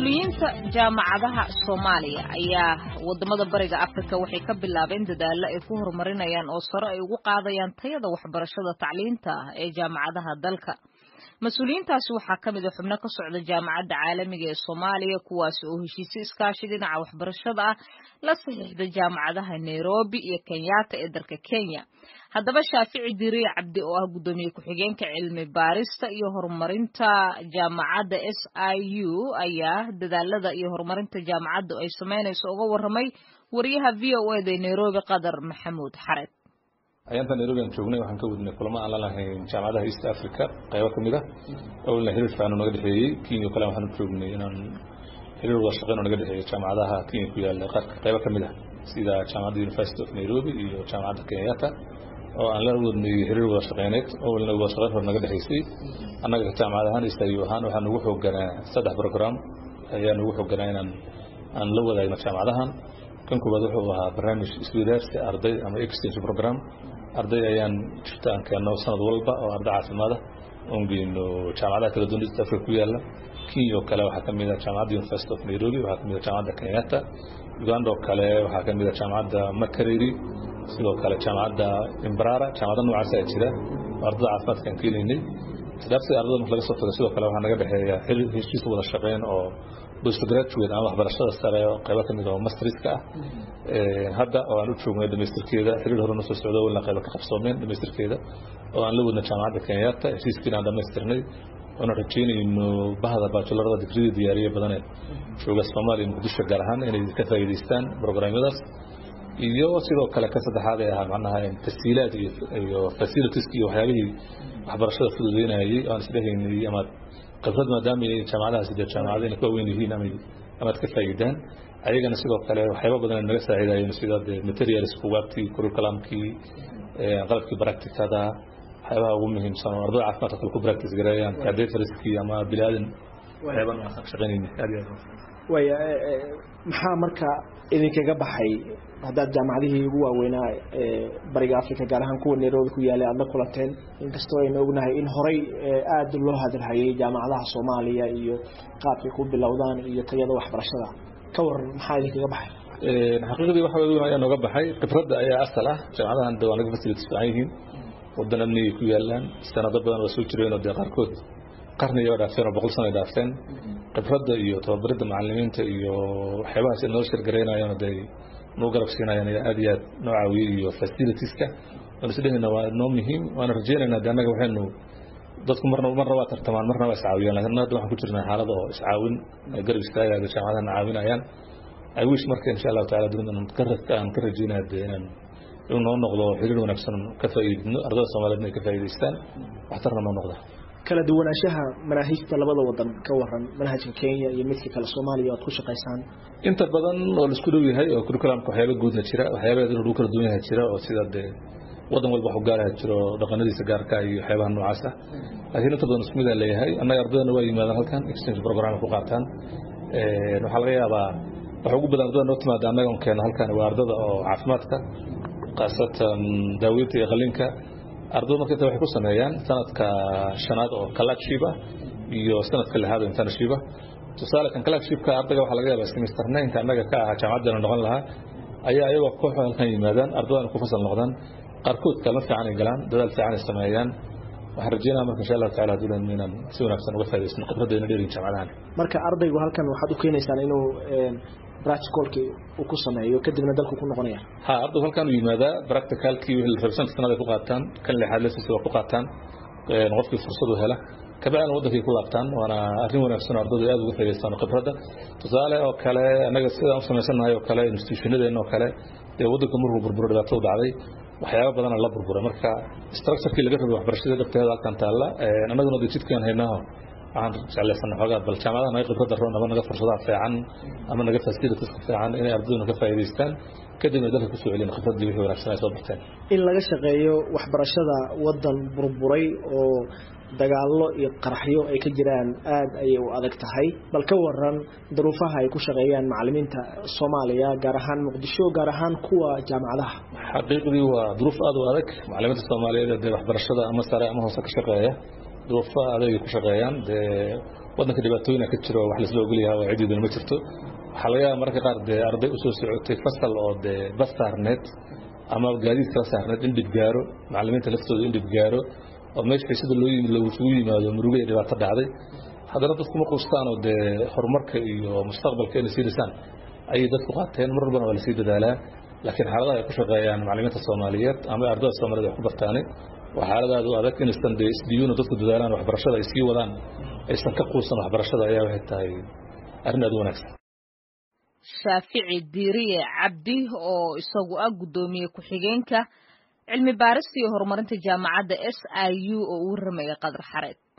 mas-uuliyiinta jaamacadaha soomaaliya ayaa wadamada bariga afrika waxay ka bilaabeen dadaallo ay ku horumarinayaan oo sare ay ugu qaadayaan tayada waxbarashada tacliinta ah ee jaamacadaha dalka mas-uuliyiintaasi waxaa ka mid a xubno ka socda jaamacadda caalamiga ee soomaaliya kuwaasi oo heshiisyo iskaashi dhinaca waxbarashada ah la saxiixda jaamacadaha nairobi iyo kenyatta ee dalka kenya haddaba shaafici diriye cabdi oo ah guddoomiye ku-xigeenka cilmi baarista iyo horumarinta jaamacadda s i u ayaa dadaalada iyo horumarinta jaamacaddu ay sameynayso uga warramay wariyaha v o eda ee nairobi qadar maxamuud xared ayaantan nairobi aan joognay waxaan ka wadnay kulamo aan la lahayn jaamacadaha east africa qaybo ka mid ah owlna xiriir fiican oo naga dhexeeyey kenya kale waxaan u joognay inaan xiriir wada shaqeyn oo naga dhexeeyey jaamacadaha kenya ku yaalla qaarka qaybo ka mid ah sida jaamacadda university of nairobi iyo jaamacadda kenyatta oo aan la wadnay xiriir wada shaqeyneed owlna wada shaqeyn hore naga dhexeysay annaga jaamacad ahaan east ayu ahaan waxaan ugu xooganaa saddex program ayaan ugu xooganaa inaan aan la wadaagno jaamacadahan kan koowaad wuxuu ahaa barnaamij iswadaarsi arday ama exchange program arday ayaan jirta aan keenno sanad walba oo arday caafimaada oon geyno jaamacadaha kala duwan east africa ku yaalla kenya oo kale waxaa ka mid ah jaamacadda university of nairobi waxaa ka mid ah jaamacadda kenyatta uganda oo kale waxaa ka mid ah jaamacadda makareri sidoo kale jaamacadda imbrara jaamacada noocaas ayaa jira oo ardada caafimaadka aan keenaynay isdhaafsiga ardada marka laga soo tago sidoo kale waxaa naga dhexeeya heshiis wada shaqeyn oo postgraduate ama waxbarashada sare oo qaybo ka mid oo masterska ah hadda oo aan u joognay dhamaystirkeeda xiriir hore noo soo socdo walna qaybo ka qabsoomeen dhamaystirkeeda oo aan la wadna jaamacadda kenyatta heshiiskiina aan dhamaystirnay oona rajeynayno bahda baajularada digridii diyaariye badanee jooga soomaaliya muqdisho gaar ahaan inay ka faa'iidaystaan programyadaas iyo sidoo kale ka saddexaad ee ahaa macnaha tasiilaad iyo facilitieski iyo waxyaabihii waxbarashada fududeynayay aan isdhehaynay ama khibrad maadaama ay jaamacadahaas dee jaamacada inay ka weyn yihiin ama amaad ka faa'iidaan ayagana sidoo kale waxyaaba badan ay naga saaciidayeen sida dee materials bugaagtii curriculumkii qalabkii practicada waxyaabaha ugu muhiimsan oo ardada caafimaadka kale ku practice gareeyaan cadetariskii ama bilaadan waxyaaba noocaas ka shaqeynayna aad iyo aad waya maxaa marka idinkaga baxay haddaad jaamacadihii ugu waaweynaa bariga africa gaar ahaan kuwa nairobi ku yaalay aad la kulanteen inkastoo aynu ognahay in horey aada loo hadalhayay jaamacadaha soomaaliya iyo qaabkay ku bilowdaan iyo tayada waxbarashada ka waran maxaa idinkaga baxay xaqiiqdii waxa weyn ayaa nooga baxay khibradda ayaa asal ah jaamacadahan de waa naga facilities fiican yihiin wadan amnigay ku yaalaan sanado badan waa soo jireen oo dee qaarkood qarniga waa dhaafeen oo boqol sano ay dhaafeen khibradda iyo tababaridda macalimiinta iyo waxyaabahaas noo shirgaraynayaan dee noo garab siinayaan ayaa aad iyo aad noo caawiyey iyo facilitieska waan isdhehayna waa noo muhiim waana rajeynaynaa de annaga waxaynu dadku marna marna waa tartamaan marna waa iscaawiyaan lakin hadda waxaan ku jirnaa xaalada oo iscaawin garab istaagaaga jaamacadahana caawinayaan i wish marka insha allahu tacala dunida aan ka rajeynaya de inaan inuu noo noqdo xiriir wanaagsan ka faa'iidino ardada soomaaliyeed inay ka faa'iidaystaan waxtarna noo noqda kala duwanaanshaha manaahijta labada wadan ka waran manhajka kenya iyo midka kale soomaaliya oad ku shaqaysaan inta badan oo laisku dhow yahay oo curriculumka waxyaaba guudna jira waxyaaba lagu kala duwan yahay jira oo sida dee wadan walba wax u gaaraha jiro dhaqanadiisa gaarka iyo waxyaabaha noocaas ah laakiin inta badan isku mid aa leeyahay annaga ardadana waa yimaadaan halkan exchange program ku qaataan waxaa laga yaabaa waxa ugu badan ardada noo timaada annaga on keena halkan waa ardada oo caafimaadka khaasatan daaweynta iyo qalinka ardada marka inta waxay ku sameeyaan sanadka shanaad oo kalakship ah iyo sanadka lixaad oo internship ah tusaale kan kalakshipka ardayga waxaa laga yaabaa semester ninka annaga ka ahaa jaamacaddana noqon lahaa ayaa ayagoo kooxo halkan yimaadaan ardadana ku fasal noqdaan qaarkood kalma fiican ay galaan dadaal fiican ay sameeyaan waxaan rajeynaya marka insha allahu tacala hadduu inaan si wanaagsan uga faa'idaysno khibraddeena dheerin jaamacadahan marka ardaygu halkan waxaad u keenaysaan inuu practicalkii uu ku sameeyo kadibna dalku ku noqonaya ha ardaygu halkan uu yimaadaa practicalkii wixii la rabay shanta sanad ay ku qaataan kan lixaad lesiisa waa ku qaataan qofkii fursad u hela kabacdina waddankay ku laabtaan waana arrin wanaagsan oo ardaydu aad uga faa'idaystaan khibradda tusaale oo kale annaga sidaan u samaysannahay oo kale institutionadeena oo kale dee waddanka markuu burburo dhibaato u dhacday waxyaaba badana la burburay marka structurekii laga rabay waxbarashada dhabteeda halkan taalla annaguna de jidkaan haynaaho waxaan jeclaysanay xoogaa bal jaamacadaha naga khibradda roon ama naga fursadaha fiican ama naga facilitieska fiican inay ardaduna ka faa'iidaystaan kadibna dalka kusoo celin khibraddii wixii wanaagsan ay soo barteen in laga shaqeeyo waxbarashada waddan burburay oo dagaallo iyo qaraxyo ay ka jiraan aada ayay u adag tahay bal ka waran daruufaha ay ku shaqeeyaan macalimiinta soomaaliya gaar ahaan muqdisho gaar ahaan kuwa jaamacadaha xaqiiqdii waa duruuf aada u adag macalimiinta soomaaliyeed dee waxbarashada ama sare ama hoose ka shaqeeya duruufo adeegay ku shaqeeyaan dee waddanka dhibaatooyina ka jiro wax laisla ogolyaha oo cidiidana ma jirto waxaa laga yaaba mararka qaar dee arday usoo socotay fasal oo dee bas saarneed ama gaadiid kala saarneed in dhib gaaro macallimiinta laftooda in dhib gaaro oo meesha sida loo yimid loosugu yimaado murugo iyo dhibaato dhacday haddana dadku ma quustaan oo dee horumarka iyo mustaqbalka inay sii dhisaan ayay dadku qaateen mar walbana waa lasii dadaalaa laakiin xaaladaha ay ku shaqeeyaan macallimiinta soomaaliyeed ama ardayda soomaaliyed wax ku bartaane waa xaaladaad u adag inaysan dee isdiyuuna dadku dadaalaan waxbarashada ay sii wadaan aysan ka quusan waxbarashada ayaa waxay tahay arrin aad u wanaagsan shaafici diiriye cabdi oo isagu ah guddoomiye ku-xigeenka cilmi baarista iyo horumarinta jaamacadda s i u oo uu ramaya qadar xareed